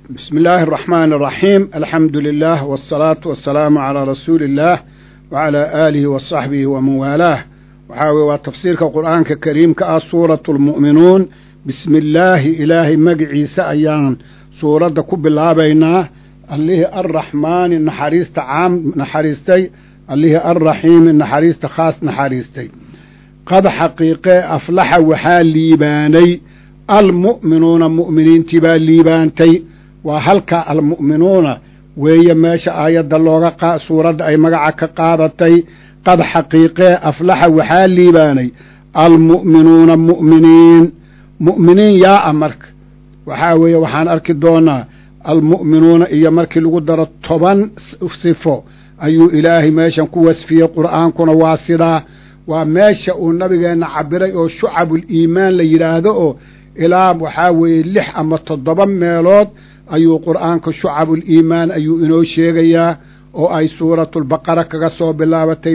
بسم الله الرحمن الرحيم الحمد لله والصلاة والسلام على رسول الله وعلى آله وصحبه ومن والاه waxaa waa tafsiirka qur'aanka kariimka ah suuratu lmu'minuun bismi illaahi ilaahay magaciisa ayaan suuradda ku bilaabaynaa allihii arraxmaani naxariista caam naxariistay allihii arraxiimi naxariista khaas naxariistay qad xaqiiqee aflaxa waxaa liibaanay almu'minuuna mu'miniintii baa liibaantay waa halkaa almu'minuuna weeye meesha aayadda looga suuradda ay magaca ka qaadatay qad xaqiiqee aflaxa waxaa liibaanay almu'minuuna mu'miniin mu'miniin yaa'a marka waxaa weeye waxaan arki doonaa almu'minuuna iyo markii lagu daro toban sifo ayuu ilaahay meeshan ku wasfiyey qur'aankuna waa sidaa waa meesha uu nabigeenna cabiray oo shucabul iimaan la yidhaahdo oo ilaa waxaa weeye lix ama toddoba meelood ayuu qur'aanka shucabul iimaan ayuu inoo sheegayaa oo ay suuratulbaqara kaga soo bilaabatay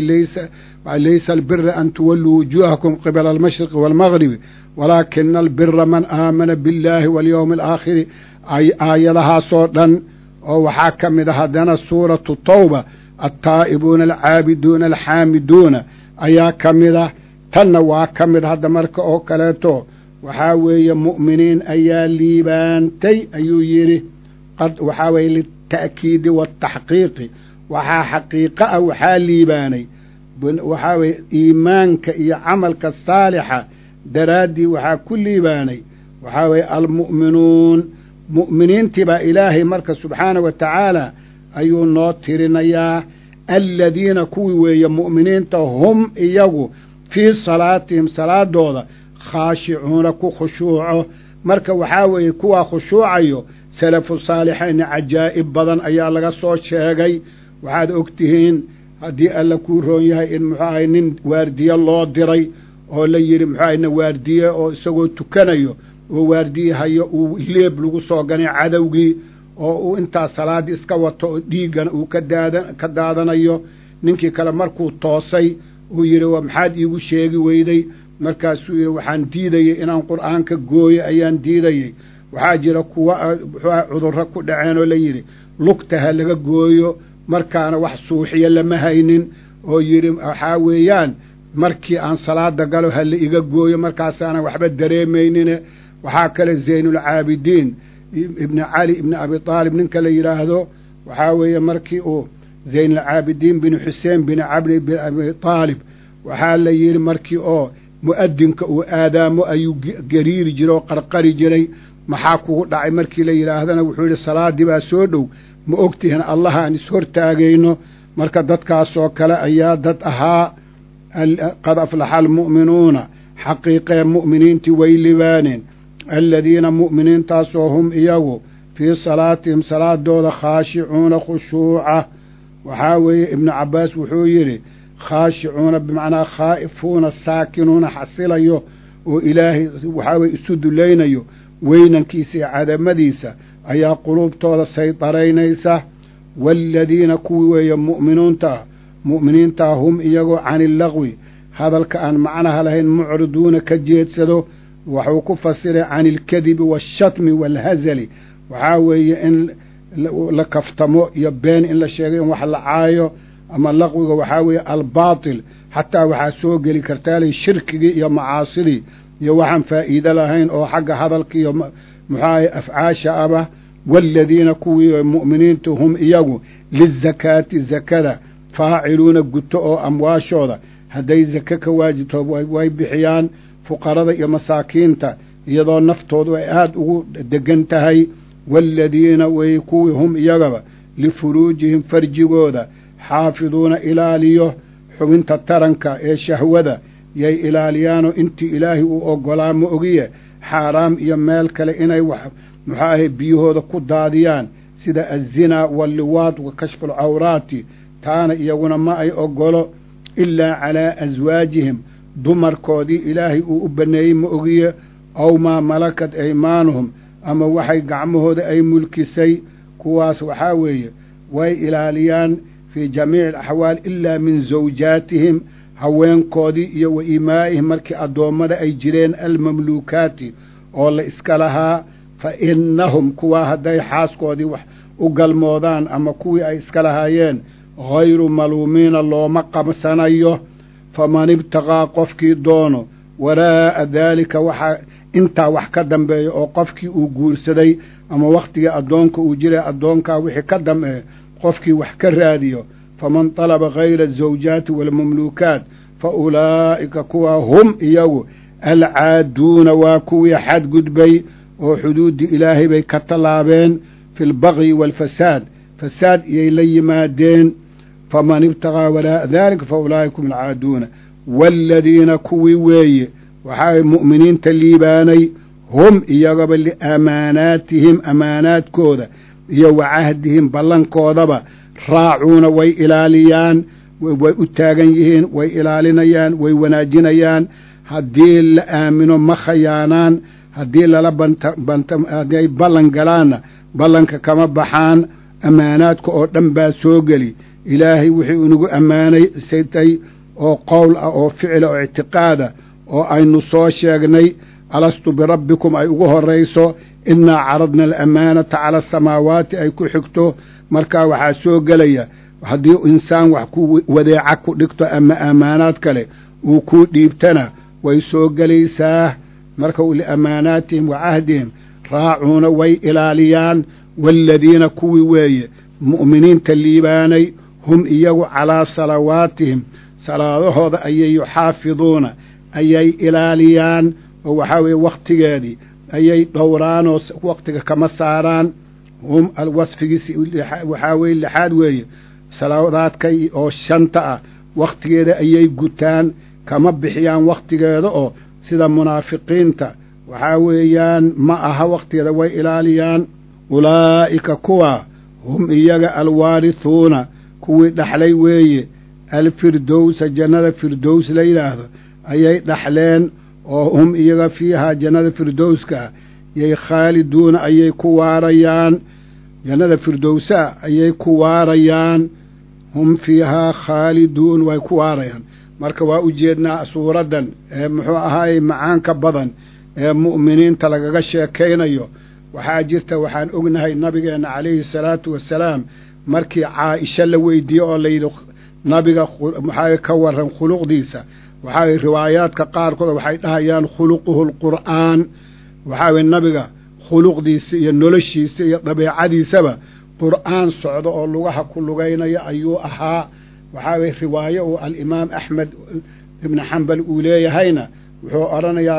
laysa albira an tuwalluu wujuuhakum qibala almashriqi waalmagribi walaakina albira man aamana biاllaahi walyowmi alaakhiri aayadahaasoo dhan oo waxaa ka mid a haddana suuratu tawba altaa'ibuuna alcaabiduuna alxaamiduuna ayaa ka mid ah tanna waa ka mid hadda marka oo kaleeto waxaa weeye mu'miniin ayaa liibaantay ayuu yidhi qad waxaa weeye lita'kiidi waataxqiiqi waxaa xaqiiqo ah waxaa liibaanay waxaa weeye iimaanka iyo camalka saalixa daraaddii waxaa ku liibaanay waxaa weeye almu'minuun mu'miniintii baa ilaahay marka subxaana wa tacaala ayuu noo tirinayaa aladiina kuwii weeye mu'miniinta hum iyagu fii salaatihim salaadooda khaashicuuna ku khushuuco marka waxaa weeye kuwaa khushuucayo salafu saalixayna cajaa'ib badan ayaa laga soo sheegay waxaad og tihiin haddii alla kuu roon yahay in muxuu ahay nin waardiye loo diray oo la yidhi muxuu ahay na waardiye oo isagoo tukanayo oo waardiye hayo uu leeb lagu soo ganay cadowgii oo uu intaas salaaddii iska wato oo dhiiggana uu ka daadan ka daadanayo ninkii kale markuu toosay uu yidhi waa maxaad iigu sheegi weyday markaasuu yidhi waxaan diidayey inaan qur'aanka gooyo ayaan diidayey waxaa jira kuwa muxuuaha cudurro ku dhaceen oo la yidhi lugta ha laga gooyo markaana wax suuxiya lama haynin oo yidhi waxaa weeyaan markii aan salaada galo ha la iga gooyo markaasaana waxba dareemaynine waxaa kale zaynulcaabidiin ibni cali ibni abi aalib ninka la yidhaahdo waxaa weeye markii uu zaynulcaabidiin bin xuseen bin cabdi bin abi aalib waxaa la yidhi markii oo mu'adinka uu aadaamo ayuu gariiri jiray oo qarqari jiray maxaa kugu dhacay markii la yidhaahdana wuxuu yidhi salaaddii baa soo dhow ma ogtihin allaha aan ishortaagayno marka dadkaasoo kale ayaa dad ahaa qad aflaxa almu'minuuna xaqiiqee mu'miniintii way libaaneen aladiina mu'miniintaasoo hum iyagu fii salaatihim salaadooda khaashicuuna khushuuca waxaa weeye ibnu cabbaas wuxuu yidhi khaashicuuna bimacnaa khaa'ifuuna saakinuuna xasilayo oo ilaahay waxaa weye isu dulaynayo weynankiisa iyo cadamadiisa ayaa quluubtooda saydaraynaysa waaladiina kuwii weeye mu'minuuntaa mu'miniintaa hum iyagoo cani illaqwi hadalka aan macnaha lahayn mucriduuna ka jeedsado waxuu ku fasiray cani ilkadibi waashatmi waalhazali waxaa weeye in la kaftamo iyo been in la sheegay in wax la caayo ama laqwiga waxaa weeye albaatil xataa waxaa soo geli kartaalay shirkigii iyo macaasidii iyo waxaan faa'iido lahayn oo xagga hadalka iyo muxuahay afcaasha aba waaladiina kuwii mu'miniinta hum iyagu lizakaati zakada faaciluuna guto oo amwaashooda hadday zake ka waajibto way bixiyaan fuqarada iyo masaakiinta iyadoo naftoodu ay aada ugu degan tahay waaladiina way kuwii hum iyagaba lifuruujihim farjigooda xaafiduuna ilaaliyo xubinta taranka ee shahwada yay ilaaliyaanoo intii ilaahay uu oggolaa ma ogiye xaaraam iyo meel kale inay wax muxuu ahay biyahooda ku daadiyaan sida azinaa walliwaad wa kashfu alcawraati taana iyaguna ma ay oggolo ilaa calaa aswaajihim dumarkoodii ilaahay uu u banneeyey ma ogiye aw maa malakat aymaanuhum ama waxay gacmahooda ay mulkisay kuwaas waxaa weeye way ilaaliyaan fii jamiici alaxwaal ilaa min zawjaatihim haweenkoodii iyo wa imaa'ihim markii addoommada ay jireen almamluukaati oo la iska lahaa fa innahum kuwaa hadday xaaskoodii wax u galmoodaan ama kuwii ay iska lahaayeen hayru maluumiina looma qabsanayo faman ibtaqaa qofkii doono waraa'a daalika waxaa intaa wax ka dambeeya oo qofkii uu guursaday ama wakhtigii addoonka uu jiray addoonkaa wixii ka dambeeya qofkii wax ka raadiyo faman talaba hayra azawjaati waalmamluukaat fa ulaa'ika kuwaa hum iyagu alcaaduuna waa kuwii xadgudbay oo xuduuddii ilaahay bay ka tallaabeen fi lbagyi waalfasaad fasaad iyay la yimaadeen faman ibtaqaa waraa'a daalika fa ulaa'ika hum alcaaduuna waaladiina kuwii weeye waxaa mu'miniinta liibaanay hum iyagaba liamaanaatihim amaanaadkooda iyo wa cahdihim ballankoodaba raacuuna way ilaaliyaan way u taagan yihiin way ilaalinayaan way wanaajinayaan haddii la aamino ma khayaanaan haddii lala hadday ballan galaanna ballanka kama baxaan ammaanaadka oo dhan baa soo geli ilaahay wixii inagu ammaanay saytay oo qowl ah oo ficila oo ictiqaada oo aynu soo sheegnay alastu birabbikum ay ugu horrayso innaa caradna alamaanata cala asamaawaati ay ku xigto markaa waxaa soo gelaya haddii insaan wax ku wadeeca ku dhigto ama ammaanaad kale uu kuu dhiibtana way soo gelaysaa marka liamaanaatihim wa cahdihim raacuuna way ilaaliyaan waaladiina kuwii weeye mu'miniinta liibaanay hum iyagu calaa salawaatihim salaadahooda ayay yuxaafiduuna ayay ilaaliyaan oo waxaa weeye wakhtigeedii ayay dhowraanoo wakhtiga kama saaraan hum wasfigiisi waxaa weye lixaad weeye salaadaadka oo shanta ah wakhtigeeda ayay gutaan kama bixiyaan wakhtigeeda oo sida munaafiqiinta waxaa weeyaan ma aha wakhtigeeda way ilaaliyaan ulaa'ika kuwa hum iyaga alwaarithuuna kuwii dhaxlay weeye alfirdowsa jannada firdows la yidhaahdo ayay dhaxleen oo hum iyaga fiihaa jannada firdowska yay khaaliduuna ayay ku waarayaan jannada firdowsaa ayay ku waarayaan hum fiihaa khaaliduun way ku waarayaan marka waa u jeednaa suuraddan ee muxuu ahaayey macaanka badan ee mu'miniinta lagaga sheekaynayo waxaa jirta waxaan ognahay nabigeenna calayhi salaatu wasalaam markii caaisha la weydiiyey oo layidhi nabiga maxaa ka waran khuluqdiisa waxaa riwaayaadka qaarkood waxay dhahayaan khuluquhu alqur'aan waxaa weye nabiga khuluqdiisa iyo noloshiisa iyo dabeecadiisaba qur'aan socdo oo lugaha ku lugaynaya ayuu ahaa waxaa weye riwaayo uu alimaam axmed ibni xambal uu leeyahayna wuxuu odhanayaa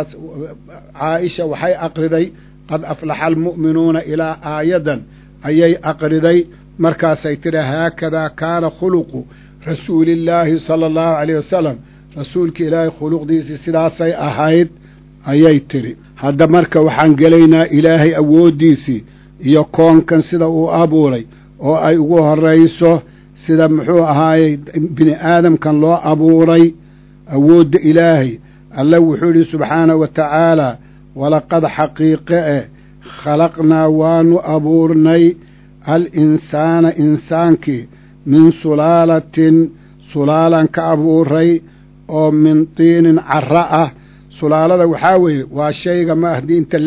caaisha waxay aqriday qad aflaxa almu'minuuna ilaa aayadan ayay aqriday markaasay tidhi haakadaa kaana khuluqu rasuulillaahi sala allahu calayh wasalam rasuulka ilaahay khuluqdiisii sidaasay ahayd ayay tidhi hadda marka waxaan gelaynaa ilaahay awooddiisii iyo koonkan sida uu abuuray oo ay ugu horrayso sida muxuu ahaayey bini aadamkan loo abuuray awoodda ilaahay alle wuxuu yidhi subxaanahu wa tacaalaa walaqad xaqiiqe eh khalaqnaa waanu abuurnay al insaana insaankii min sulaalatin sulaalan ka abuuray oo min tiinin carra ah sulaalada waxaa weeye waa shayga ma haddii inta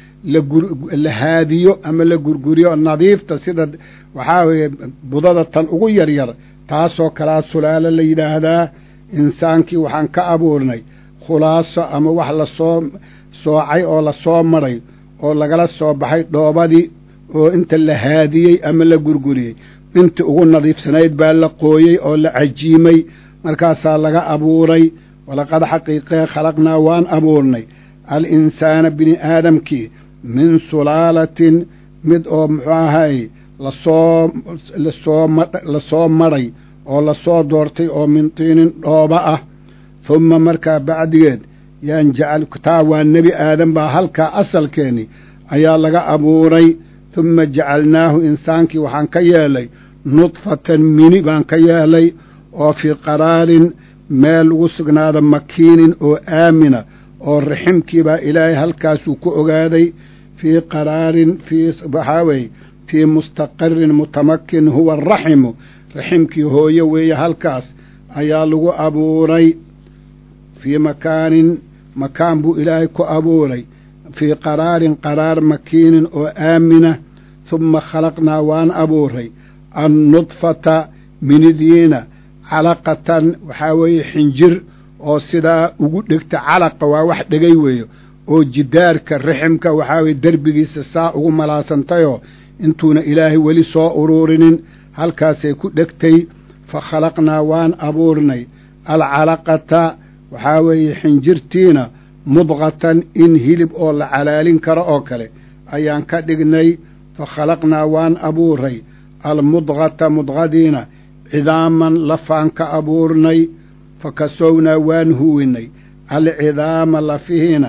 la haadiyo ama la gurguriyo nadiifta sida waxaa weeye budada tan ugu yaryar taasoo kalaa sulaalo la yidhaahdaa insaankii waxaan ka abuurnay khulaaso ama wax lasoo soocay oo lasoo maray oo lagala soo baxay dhoobadii oo inta la haadiyey ama la gurguriyey intii ugu nadiifsanayd baa la qooyey oo la cajiimay markaasaa laga abuuray walaqad xaqiiqee khalaqnaa waan abuurnay al insaana bini aadamkii min sulaalatin mid oo muxuu ahay lasoo lasoo lasoo madhay oo lasoo doortay oo min tiinin dhooba ah humma markaa bacdigeed yaan jacal taa waa nebi aadan baa halkaa asalkeenni ayaa laga abuuray humma jacalnaahu insaankii waxaan ka yeelay nudfatan mini baan ka yeelay oo fii qaraarin meel lagu sugnaada makiinin oo aamina oo raximkiibaa ilaahay halkaasuu ku ogaaday fii qaraarin fii waxaa weeye fii mustaqarin mutamakin huwa araximu raximkii hooye weeye halkaas ayaa lagu abuuray fii makaanin makaan buu ilaahay ku abuuray fii qaraarin qaraar makiinin oo aamina humma khalaqnaa waan abuuray annudfata minidiina calaqatan waxaa weeye xinjir oo sidaa ugu dhegta calaqa waa wax dhegay weeyo oo jidaarka riximka waxaa weye derbigiisa saa ugu malaasantayoo intuuna ilaahay weli soo uruurinin halkaasay ku dhegtay fa khalaqnaa waan abuurnay alcalaqata waxaa weeye xinjirtiina mudqatan in hilib oo la calaalin karo oo kale ayaan ka dhignay fa khalaqnaa waan abuuray almudqata mudqadiina cidaaman lafaan ka abuurnay fa kasownaa waan huwinay alcidaama lafihiina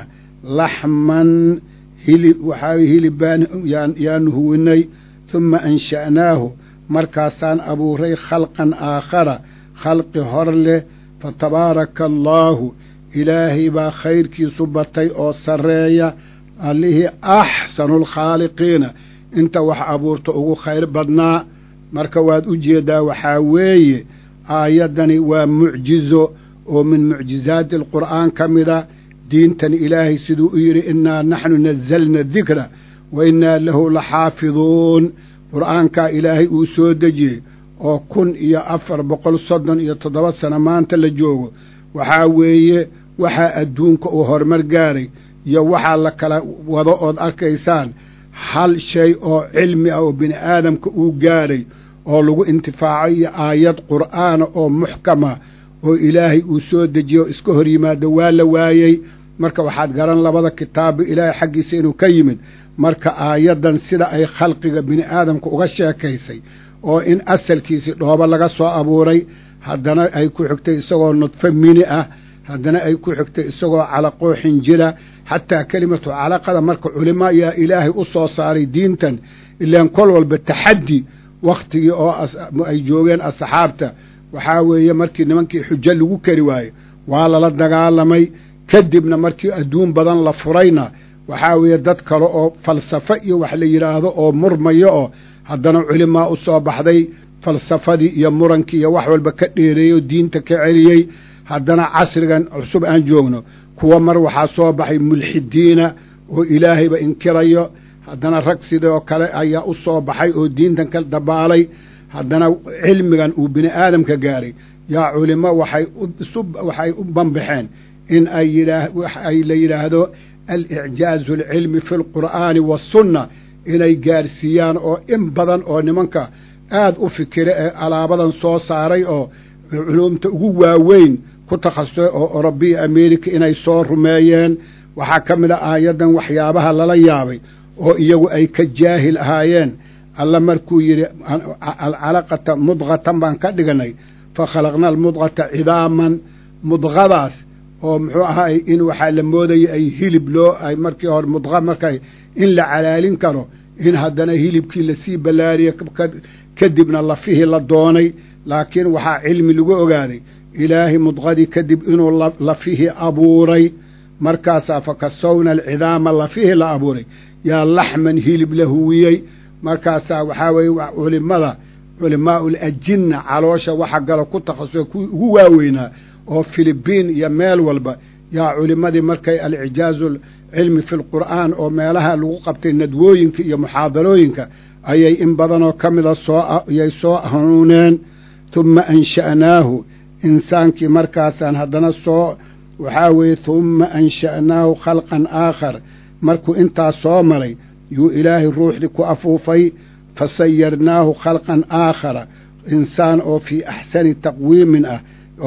laxman hilib waxaa hilib baan yaanu huwinay humma ansha'naahu markaasaan abuuray khalqan aakhara khalqi hor leh fa tabaaraka allaahu ilaahay baa khayrkiisu batay oo sarreeya allihii axsanulkhaaliqiina inta wax abuurta ugu khayr badnaa marka waad u jeeddaa waxaa weeye aayaddani waa mucjizo oo min mucjizaati alqur'aan ka mida diintan ilaahay siduu u yidhi innaa naxnu nazalna dikra wa innaa lahu la xaafiduun qur'aankaa ilaahay uu soo dejiyey oo kun iyo afar boqol soddon iyo toddoba sano maanta la joogo waxaa weeye waxaa adduunka uu horumar gaaray iyo waxaa la kala wado ood arkaysaan hal shay oo cilmi ah oo bini aadamka uu gaadhay oo lagu intifaaco iyo aayad qur'aana oo muxkama oo ilaahay uu soo dejiye oo iska hor yimaado waa la waayey marka waxaad garan labada kitaabba ilaahay xaggiisa inuu ka yimid marka aayaddan sida ay khalqiga bini aadamka uga sheekaysay oo in asalkiisii dhoobo laga soo abuuray haddana ay ku xigtay isagoo nudfo mini ah haddana ay ku xigtay isagoo calaqoo xinjira xataa kelimatu calaqada marka culimo ayaa ilaahay u soo saaray diintan ilaan kol walba taxaddi wakhtigii oo ay joogeen asxaabta waxaa weeye markii nimankii xujo lagu kari waayo waa lala dagaalamay kadibna markii adduun badan la furayna waxaa weeye dad kale oo falsafo iyo wax la yidhaahdo oo murmayo oo haddana culimaa u soo baxday falsafadii iyo murankii iyo wax walba ka dheereeyo diinta ka celiyey haddana casrigan cusub aan joogno kuwa mar waxaa soo baxay mulxidiina oo ilaahayba inkirayo haddana rag sidoo kale ayaa u soo baxay oo diintan ka dabaalay haddana cilmigan uu bini aadamka gaaray yaa culimo waxay waxay u banbaxeen in ay ay la yidhaahdo alicjaazu alcilmi fi lqur'aani waasunna inay gaarsiiyaan oo in badan oo nimanka aad u fikira ee alaabadan soo saaray oo culuumta ugu waaweyn ku takhasusay oo orobiya america inay soo rumeeyeen waxaa ka mid a aayaddan waxyaabaha lala yaabay oo iyagu ay ka jaahil ahaayeen alla markuu yidhi alcalaqata mudqatan baan ka dhiganay fa khalaqna almudqata cidaaman mudqadaas oo muxuu ahaay in waxaa la moodaya ay hilib loo ay markii hore mudqa markay in la calaalin karo in haddana hilibkii lasii ballaariya kadibna lafihii la doonay laakiin waxaa cilmi lagu ogaaday ilaahay mudqadii kadib inuu lafihii abuuray markaasaa fa kasowna alcidaama lafihii la abuuray yaa laxman hilib la huwiyey markaasaa waxaa weeye culimada culimaa'ul ajinna caloosha waxa galo ku takhasusay kuwii ugu waaweynaa oo filibiin iyo meel walba yaa culimmadii markay alicjaazu cilmi fi lqur'aan oo meelaha lagu qabtay nadwooyinka iyo muxaadarooyinka ayay in badanoo ka mida sooyay soo hanuuneen humma ansha'naahu insaankii markaasaan haddana soo waxaa weeye humma ansha'naahu khalqan aakhar markuu intaas soo maray yuu ilaahay ruuxdii ku afuufay fa sayarnaahu khalqan aakhara insaan oo fii axsani taqwiimin ah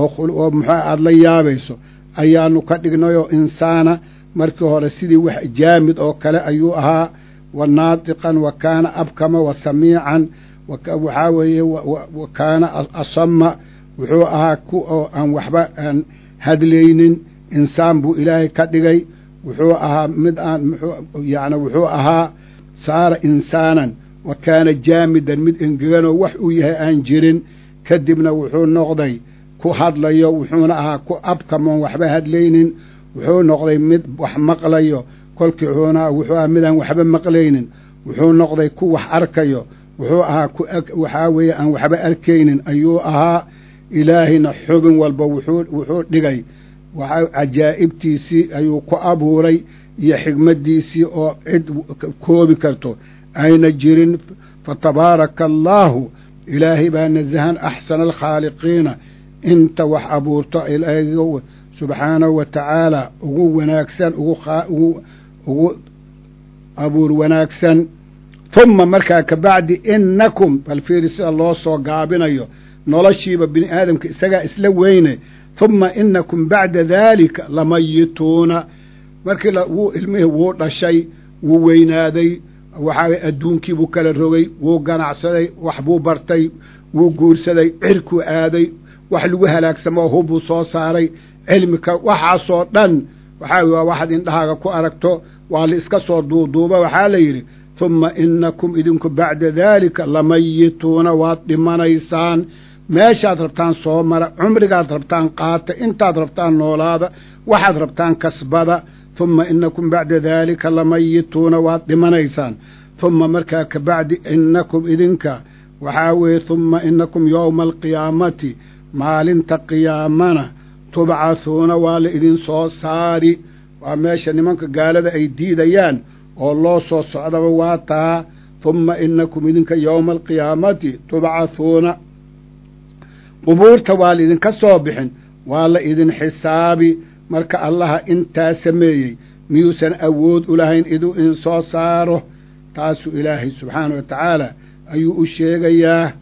oo muxuu aada la yaabayso ayaanu ka dhignayoo insaana markii hore sidii wax jaamid oo kale ayuu ahaa wa naatiqan wa kaana abkama wa samiican waxaa weeye wa kaana asama wuxuu ahaa ku oo aan waxba aan hadlaynin insaan buu ilaahay ka dhigay wuxuu ahaa mid aan yani wuxuu ahaa saara insaanan wa kaana jaamidan mid engeganoo wax uu yahay aan jirin kadibna wuxuu noqday ku hadlayo wuxuuna ahaa ku abkamoon waxba hadlaynin wuxuu noqday mid wax maqlayo kolkii wuxuuna wuxuu ahaa midaan waxba maqlaynin wuxuu noqday ku wax arkayo wuxuu ahaa ku waxaa weeye aan waxba arkaynin ayuu ahaa ilaahayna xubin walba wuxuu wuxuu dhigay waxa cajaa'ibtiisii ayuu ku abuuray iyo xigmaddiisii oo cid koobi karto ayna jirin fa tabaaraka allaahu ilaahay baa nasahan axsana alkhaaliqiina inta wax abuurto ilaahiga subxaanahu wa tacaala ugu wanaagsan ugu abuur wanaagsan humma markaa ka bacdi innakum bal fiiri sida loo soo gaabinayo noloshiiba bini aadamka isagaa isla weyne humma inakum bacda daalika lamayituuna markii wuu ilmihii wuu dhashay wuu weynaaday waxaa adduunkii buu kala rogay wuu ganacsaday wax buu bartay wuu guursaday cirkuu aaday wax lagu halaagsamoo hubbuu soo saaray cilmika waxaasoo dhan waxaa waa waxaad indhahaaga ku aragto waa la iska soo duuduuba waxaa la yidhi humma inakum idinku bacda daalika lamayituuna waad dhimanaysaan meeshaad rabtaan soo mara cumrigaad rabtaan qaata intaad rabtaan noolaada waxaad rabtaan kasbada humma inakum bacda daalika lamayituuna waad dhimanaysaan humma markaa ka bacdi inakum idinka waxaa weeye humma inakum yowma alqiyaamati maalinta qiyaamana tubcathuuna waa la idin soo saari waa meesha nimanka gaalada ay diidayaan oo loo soo socdaba waa taa humma inakum idinka yowma alqiyaamati tubcathuuna qubuurta waa la idinka soo bixin waa la idin xisaabi marka allaha intaa sameeyey miyuusan awood u lahayn iduu idin soo saaro taasuu ilaahay subxaana wa tacaala ayuu u sheegayaa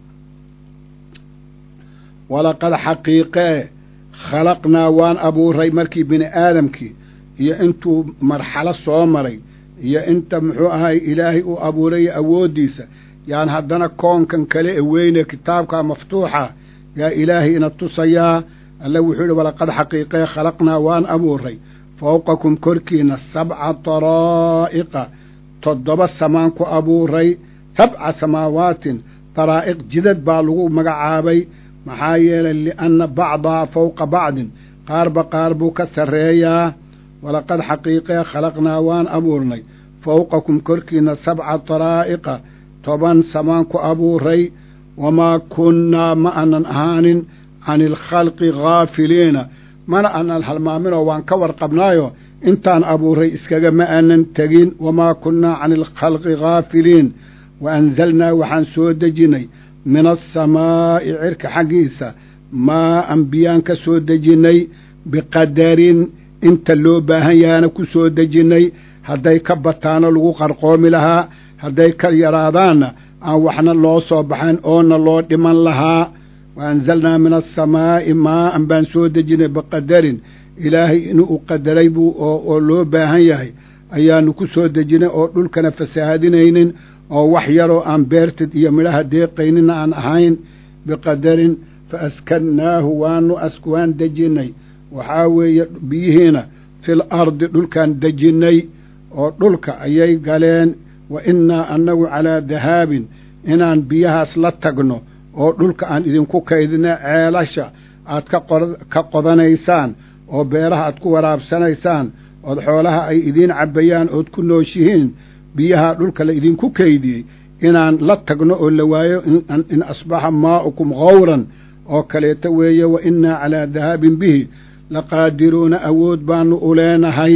walaqad xaqiiqee khalaqnaa waan abuuray markii bini aadamkii iyo intuu marxalo soo maray iyo inta muxuu ahay ilaahay uu abuuraya awooddiisa yaan haddana koonkan kale e weyne kitaabka maftuuxa yaa ilaahay ina tusayaa alle wuxuu yihi walaqad xaqiiqee khalaqnaa waan abuuray fowqakum korkiina sabca daraa'iqa toddoba samaan ku abuuray sabca samaawaatin daraa'iq jidad baa lagu magacaabay maxaa yeelay lianna bacdaha fowqa bacdin qaarba qaar buu ka sarreeyaa walaqad xaqiiqee khalaqnaa waan abuurnay fowqakum korkiina sabca daraa'iqa toban samaan ku abuuray wamaa kunnaa ma aanan ahaanin cani alkhalqi ghaafiliina mana aanan halmaaminoo waan ka warqabnaayo intaan abuuray iskaga ma aanan tegin wamaa kunnaa cani alkhalqi ghaafiliin wa anzalnaa waxaan soo dejinnay min asamaa'i cirka xaggiisa maa'an biyaan ka soo dejinnay biqadarin inta loo baahan yahaana ku soo dejinnay hadday ka bataano lagu qarqoomi lahaa hadday ka yaraadaanna aan waxna loo soo baxayn oona loo dhiman lahaa wa anzalnaa min asamaa'i maa'an baan soo dejinnay biqadarin ilaahay inuu qadaray buu oo loo baahan yahay ayaanu ku soo dejinnay oo dhulkana fasaahadinaynin oo wax yaroo aan beertid iyo midhaha deeqaynina aan ahayn biqadarin fa askannaahu waanu waan dejinnay waxaa weeye biyihiina fil ardi dhulkaan dejinnay oo dhulka ayay galeen wa innaa annagu calaa dahaabin inaan biyahaas la tagno oo dhulka aan idinku kaydina ceelasha aad ka qodanaysaan oo beeraha aad ku waraabsanaysaan ood xoolaha ay idiin cabbayaan ood ku nooshihiin biyaha dhulka la idinku kaydiyey inaan la tagno oo la waayo in asbaxa maa'ukum khawran oo kaleeto weeye wa innaa calaa dahaabin bihi laqaadiruuna awood baannu u leenahay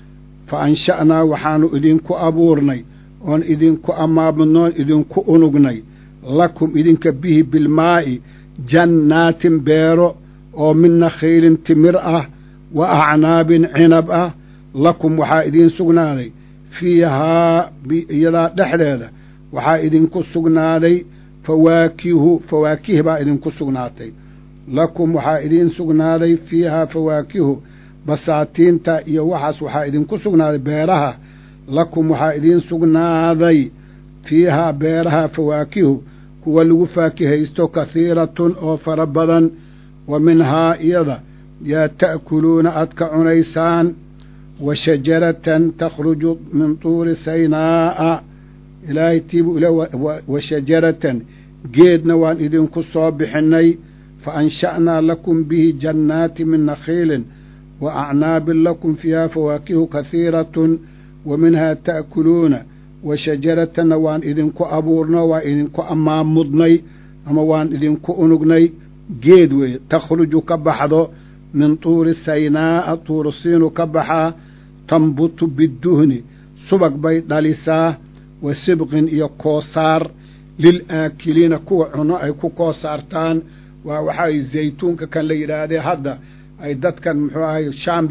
fa ansha'naa waxaannu idinku abuurnay oon idinku amaamudnoon idinku unugnay lakum idinka bihi bilmaa'i jannaatin beero oo min nakhiilin timir ah wa acnaabin cinab ah lakum waxaa idiin sugnaaday fiihaa iyadaa dhexdeeda waxaa idinku sugnaaday fawaakihu fawaakih baa idinku sugnaatay lakum waxaa idiin sugnaaday fiihaa fawaakihu basaatiinta iyo waxaas waxaa idinku sugnaaday beeraha lakum waxaa idiin sugnaaday fiihaa beeraha fawaakihu kuwa lagu faakihaysto kahiiratun oo fara badan wa minhaa iyada yaa ta'kuluuna aad ka cunaysaan wa shajaratan takhruju min tuuri saynaa'a ilaahay tiibuu ila wa shajaratan geedna waan idinku soo bixinnay fa ansha'naa lakum bihi jannaati min nakhiilin wa acnaabin lakum fiihaa fawaakihu kahiiratun wa minhaa ta'kuluuna wa shajaratanna waan idinku abuurno waan idinku amaamudnay ama waan idinku unugnay geed weeye takhruju ka baxdo min tuuri saynaa'a tuuru siinu ka baxaa tambutu biduhni subag bay dhalisaa wa sibqin iyo koosaar lil aakiliina kuwa cuno ay ku koosaartaan waa waxaay zaytuunka kan la yidhaahdee hadda ay dadkan muxuu ahay shaam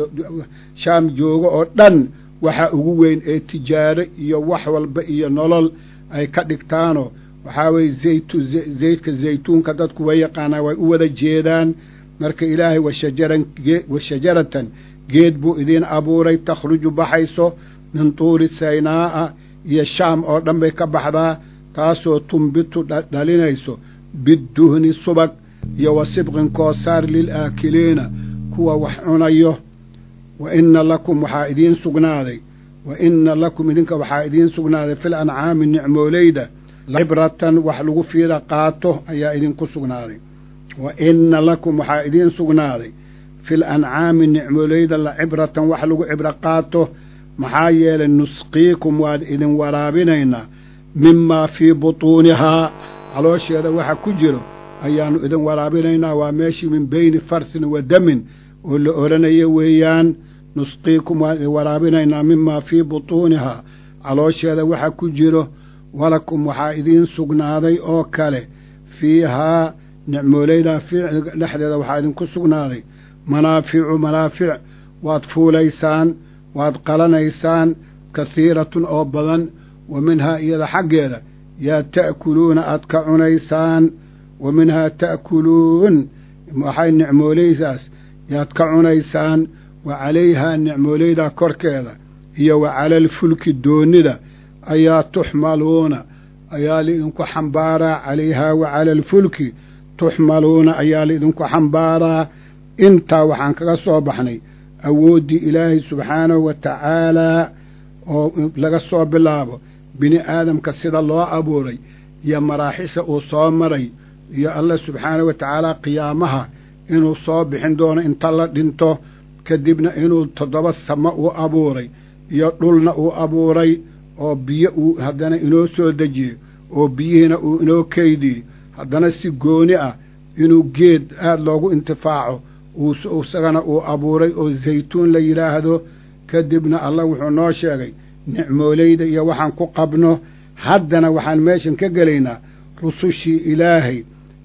shaam joogo oo dhan waxa ugu weyn ee tijaaro iyo wax walba iyo nolol ay ka dhigtaano waxaa weye zaytu zaydka zaytuunka dadku way yaqaanaa way u wada jeedaan marka ilaahay washajaran wa shajaratan geed buu idiin abuuray takhruju baxayso min tuuri saynaa'a iyo shaam oo dhan bay ka baxdaa taasoo tumbitu dhalinayso bidduhni subag iyo wa sibqin koosaar lilaakiliina kuwa wax cunayo wa inna lakum waxaa idiin sugnaaday wa inna lakum idinka waxaa idiin sugnaaday fil ancaami nicmooleyda cibratan wax lagu fiida qaato ayaa idinku sugnaaday wa inna lakum waxaa idiin sugnaaday fil ancaami nicmooleyda la cibratan wax lagu cibro qaato maxaa yeelay nusqiikum waan idin waraabinaynaa mimaa fii butuunihaa caloosheeda waxa ku jiro ayaannu idin waraabinaynaa waa meeshii min beyni farsin wa damin oo la odhanaya weeyaan nusqiikum waan idin waraabinaynaa mimaa fii butuunihaa caloosheeda waxa ku jiro walakum waxaa idiin sugnaaday oo kale fiihaa nicmooleydaa dhexdeeda waxaa idinku sugnaaday manaaficu manaafic waad fuulaysaan waad qalanaysaan kahiiratun oo badan wa minhaa iyada xaggeeda yaa ta'kuluuna aad ka cunaysaan wa minhaa ta'kuluun waxay nicmooleydaas yaad ka cunaysaan wa calayhaa nicmooleydaa korkeeda iyo wa cala alfulki doonnida ayaa tuxmaluuna ayaa laidinku xambaaraa calayhaa wa cala alfulki tuxmaluuna ayaa laidinku xambaaraa intaa waxaan kaga soo baxnay awooddii ilaahay subxaanahu wa tacaalaa oo laga soo bilaabo bini aadamka sida loo abuuray iyo maraaxisha uu soo maray iyo allah subxaanahu wa tacaalaa qiyaamaha inuu soo bixin doono inta la dhinto kadibna inuu toddoba samo uu abuuray iyo dhulna uu abuuray oo biyo uu haddana inoo soo dejiyey oo biyihiina uu inoo keydiyey haddana si gooni ah inuu geed aada loogu intifaaco isagana uu abuuray oo zaytuun la yidhaahdo kadibna allah wuxuu noo sheegay nicmooleyda iyo waxaan ku qabno haddana waxaan meeshan ka gelaynaa rusushii ilaahay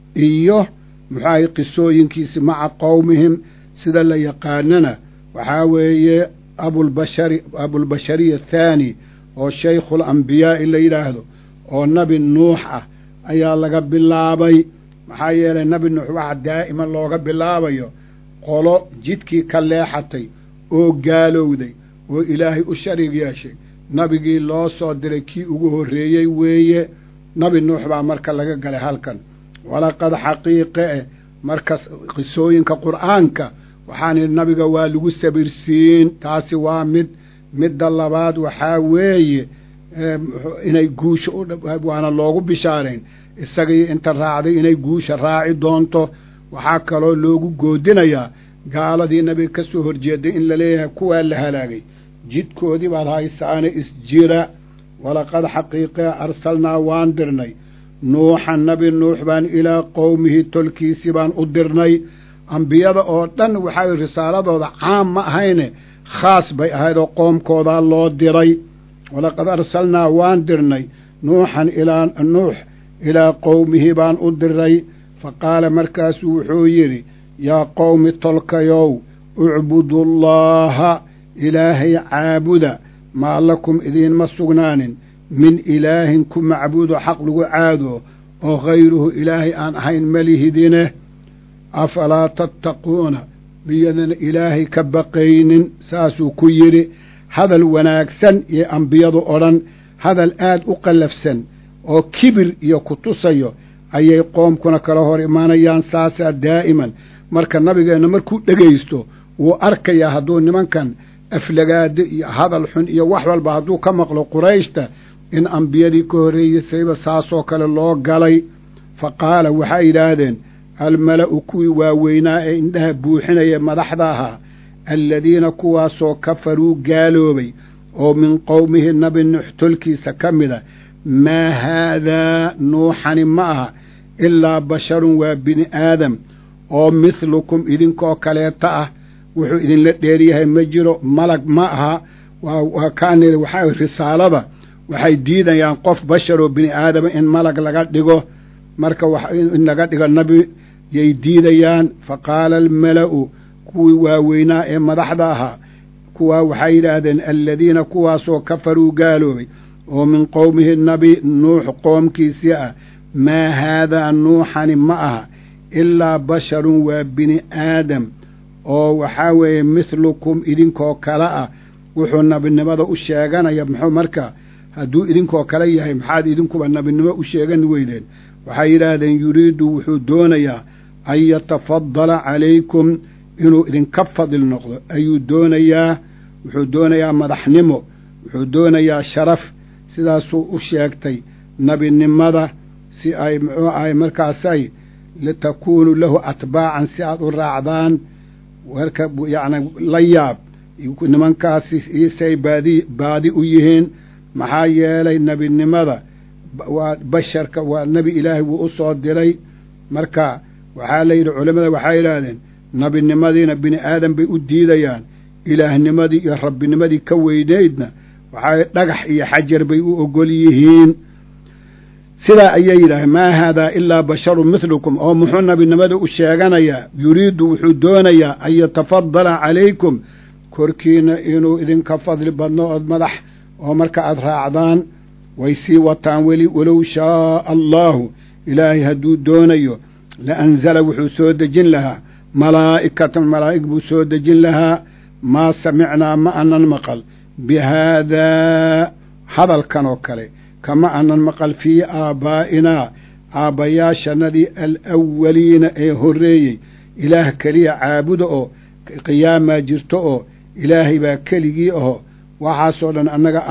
iyo muxuahay qisooyinkiisi maca qowmihim sida la yaqaanana waxaa weeye abulbashari abulbashariya athaani oo shaykhul ambiyaa'i la yidhaahdo oo nabi nuux ah ayaa laga bilaabay maxaa yeelay nabi nuux waxa daa'iman looga bilaabayo qolo jidkii ka leexatay oo gaalowday oo ilaahay u sharig yeeshay nabigii loo soo diray kii ugu horreeyey weeye nabi nuux baa marka laga galay halkan walaqad xaqiiqe eh marka qisooyinka qur'aanka waxaan idhi nabiga waa lagu sabirsiin taasi waa mid midda labaad waxaa weeye inay guusha waana loogu bishaarayn isagii inta raacday inay guusha raaci doonto waxaa kaloo loogu goodinayaa gaaladii nabiga ka soo horjeeday in la leeyahay kuwaa la halaagay jidkoodii baad haysaane isjira walaqad xaqiiqe arsalnaa waan dirnay nuuxan nabi nuux baan ilaa qowmihi tolkiisii baan u dirnay ambiyada oo dhan waxaa risaaladooda caam ma ahayne khaas bay ahayd oo qoomkoodaa loo diray walaqad arsalnaa waan dirnay nuuxan ilaa nuux ilaa qowmihi baan u diray fa qaala markaasuu wuxuu yidhi yaa qowmi tolkayow ucbudullaaha ilaahay caabuda maa lakum idiinma sugnaanin min ilaahin ku macbuudo xaq lagu caado oo hayruhu ilaahay aan ahayn malihidine afalaa tattaquuna miyadan ilaahay ka baqaynin saasuu ku yidhi hadal wanaagsan iyo ambiyadu odhan hadal aad u qallafsan oo kibir iyo ku tusayo ayay qoomkuna kala hor imaanayaan saasaa daa'iman marka nabigeenna markuu dhegaysto wuu arkayaa hadduu nimankan aflagaado iyo hadal xun iyo wax walba hadduu ka maqlo qurayshta in ambiyadii ka horreeyeysayba saasoo kale loo galay fa qaala waxay yidhaahdeen almala'u kuwii waaweynaa ee indhaha buuxinaya madaxda ahaa alladiina kuwaasoo kafaruu gaaloobay oo min qowmihi nabi nuux tolkiisa ka mida maa haadaa nuuxani ma aha ilaa basharun waa bini aadam oo mithlukum idinkoo kaleeta ah wuxuu idinla dheeryahay ma jiro malag ma aha waa kaanil waxaa risaalada waxay diidayaan qof bashar oo bini aadama in malag laga dhigo marka in laga dhigo nabi yay diidayaan fa qaala almala'u kuwii waaweynaa ee madaxda ahaa kuwaa waxay yidhaahdeen aladiina kuwaasoo kafaruu gaaloobay oo min qowmihi nabi nuux qoomkiisii ah maa haadaa nuuxani ma aha ilaa basharun waa bini aadam oo waxaa weeye mithlukum idinkoo kale ah wuxuu nabinimada u sheeganaya muxuu marka hadduu idinkoo kale yahay maxaad idinkuba nabinimo u sheegan weydeen waxay yidhaahdeen yuriidu wuxuu doonayaa an yatafadala calaykum inuu idinka fadil noqdo ayuu doonayaa wuxuu doonayaa madaxnimo wuxuu doonayaa sharaf sidaasuu u sheegtay nabinimada si ay muxuu ahay markaasay litakuunu lahu atbaacan si aad u raacdaan warka yacni la yaab nimankaasi say baadi baadi u yihiin maxaa yeelay nebinimada waa basharka waa nebi ilaahay wuu u soo diray marka waxaa la yidhi culimmada waxay yidhaahdeen nebinimadiina bini aadan bay u diidayaan ilaahnimadii iyo rabbinimadii ka weynaydna waxaa dhagax iyo xajar bay u ogol yihiin sidaa ayay yidhaaheen maa haadaa ilaa basharun mithlukum oo muxuu nabinimada u sheeganayaa yuriidu wuxuu doonayaa an yatafadala calaykum korkiina inuu idinka fadli badno ood madax oo marka aad raacdaan way sii wataan weli walow shaaa allaahu ilaahay hadduu doonayo la anzala wuxuu soo dejin lahaa malaa'ikatan malaa'ig buu soo dejin lahaa maa samicnaa ma anan maqal bi haadaa hadalkan oo kale kama anan maqal fii aabbaa'inaa aabbayaashanadii alawwaliina ee horreeyey ilaah keliya caabuda oo qiyaamaa jirto oo ilaahay baa keligii aho waxaasoo dhan annaga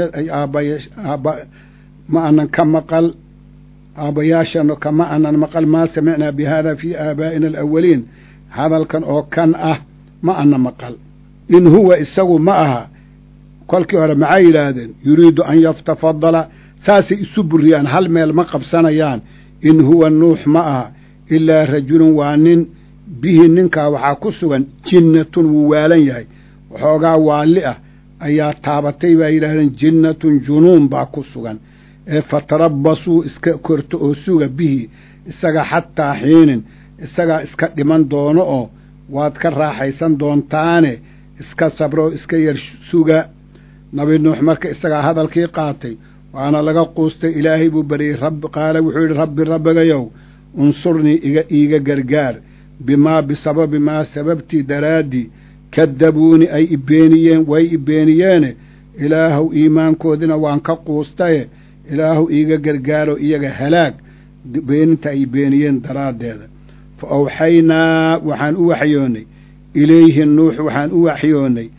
aabbayaaba ma anan ka maqal aabbayaashano kama anan maqal maa samicnaa bi haada fii aabaa'ina alawaliin hadalkan oo kan ah ma ana maqal in huwa isagu ma aha kolkii hore maxay yidhaahdeen yuriidu an yatafadala saasay isu buriyaan hal meel ma qabsanayaan in huwa nuux ma aha ilaa rajulun waa nin bihi ninkaa waxaa ku sugan jinnatun wuu waalan yahay waxoogaa waalli ah ayaa taabatay baa yidhaahdeen jinnatun junuun baa ku sugan ee fatarabbasuu iska korto oo suga bihi isaga xataa xiinin isagaa iska dhiman doono oo waad ka raaxaysan doontaane iska sabro oo iska yar suga nabi nuux marka isagaa hadalkii qaatay waana laga quustay ilaahay buu baryey rabbi qaala wuxuu yidhi rabbi rabbigayow unsurnii iga iiga gargaar bimaa bisababi maa sababtii daraaddii kadabuuni ay ibeeniyeen way ibeeniyeene ilaahuw iimaankoodina waan ka quustaye ilaahuw iiga gargaaro iyaga halaag beeninta ay beeniyeen daraaddeeda fa awxaynaa waxaan u waxyoonnay ilayhi nuux waxaan u waxyoonnay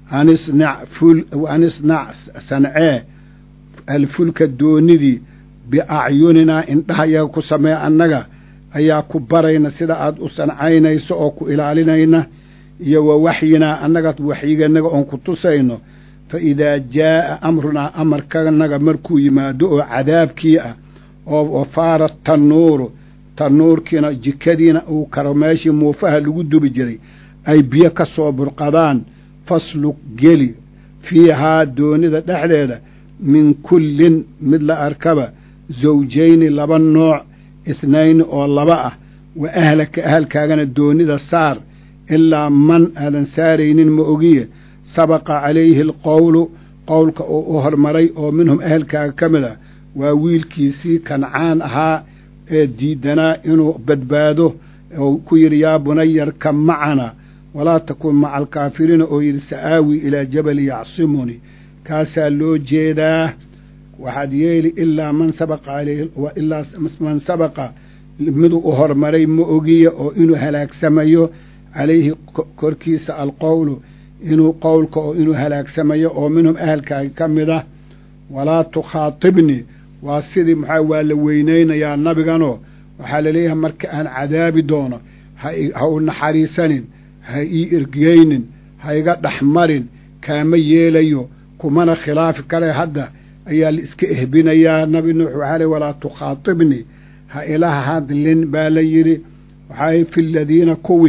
an isnac sancee alfulka doonidii biacyuninaa indhahayaga ku samee annaga ayaa ku barayna sida aad u sancaynayso oo ku ilaalinayna iyo wa waxyinaa annaga waxyiganaga oon ku tusayno fa idaa jaa'a amrunaa amarkanaga markuu yimaado oo cadaabkii ah oo faara tannuuru tannuurkiina jikadiina uu karo meeshii muufaha lagu dubi jiray ay biyo ka soo burqadaan faslug geli fiihaa doonida dhexdeeda min kullin mid la arkaba zawjayni laba nooc ithnayni oo laba ah wa ahlaka ahalkaagana doonida saar ilaa man aadan saaraynin ma ogiye sabaqa calayhi alqowlu qowlka uu u hormaray oo minhum ahelkaaga ka mid ah waa wiilkiisii kancaan ahaa ee diidanaa inuu badbaado oo ku yidhi yaa bunayarka macana walaa takun maca alkaafiriina oo yidhi sa'aawi ilaa jabali yacsimuni kaasaa loo jeedaa waxaad yeeli ilaa man sabaqa calayhi ilaa man sabaqa miduu u hormaray ma ogiya oo inuu halaagsamayo calayhi korkiisa alqowlu inuu qowlka oo inuu halaagsamayo oo minhum ahalkaaga ka mid ah walaa tukhaatibnii waa sidii maxaa waa la weynaynayaa nabiganoo waxaa laleeyahay marka aan cadaabi doono ha u naxariisanin ha ii ergeynin ha iga dhex marin kaama yeelayo kumana khilaafi kale hadda ayaa la iska ehbinayaa nabi nuux waxaa ley walaa tukhaatibnii ha ila hadlin baa la yidhi waxaa fi ladiina kuwii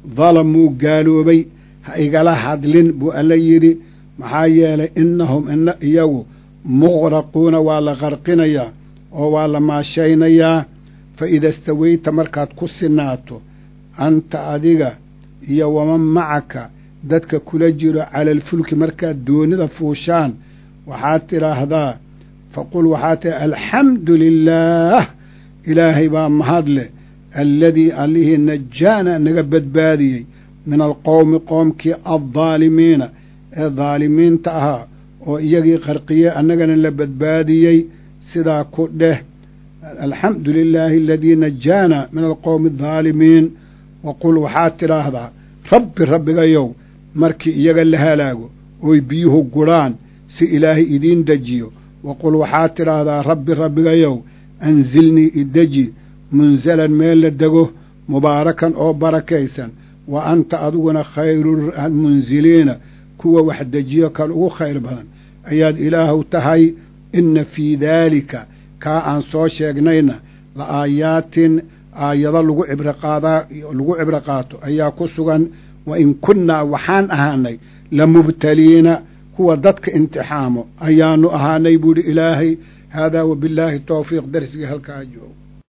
dalamuu gaaloobay ha igala hadlin buu alla yidhi maxaa yeelay innahum ina iyagu muqraquuna waa la qarqinayaa oo waa la maashaynayaa fa ida stawayta markaad ku sinaato anta adiga iyo waman macaka dadka kula jiro cala alfulki markaad doonida fuushaan waxaad tidhaahdaa faqul waxaad tihi alxamdu lilaah ilaahay baa mahadleh alladii allihii najaana naga badbaadiyey min alqowmi qoomkii addaalimiina ee daalimiinta ahaa oo iyagii qarqiyey annagana la badbaadiyey sidaa ku dheh alxamdu lilaahi aladii najaana min alqowmi addaalimiin waqul waxaad tidhaahdaa rabbi rabbigayow markii iyaga la halaago oy biyuhu gudhaan si ilaahay idiin dejiyo waqul waxaad tidhaahdaa rabbi rabbigayow anzilnii ideji munsalan meel la dego mubaarakan oo barakaysan wa anta adiguna khayrumunziliina kuwa wax dejiyo kan ugu khayr badan ayaad ilaahu tahay inna fii daalika kaa aan soo sheegnayna la aayaatin aayado lagu cibrqaadaa lagu cibro qaato ayaa ku sugan wa in kunnaa waxaan ahaanay la mubtaliina kuwa dadka imtixaamo ayaanu ahaanay buuhi ilaahay haadaa wabillaahi towfiiq darsigii halkaa joogo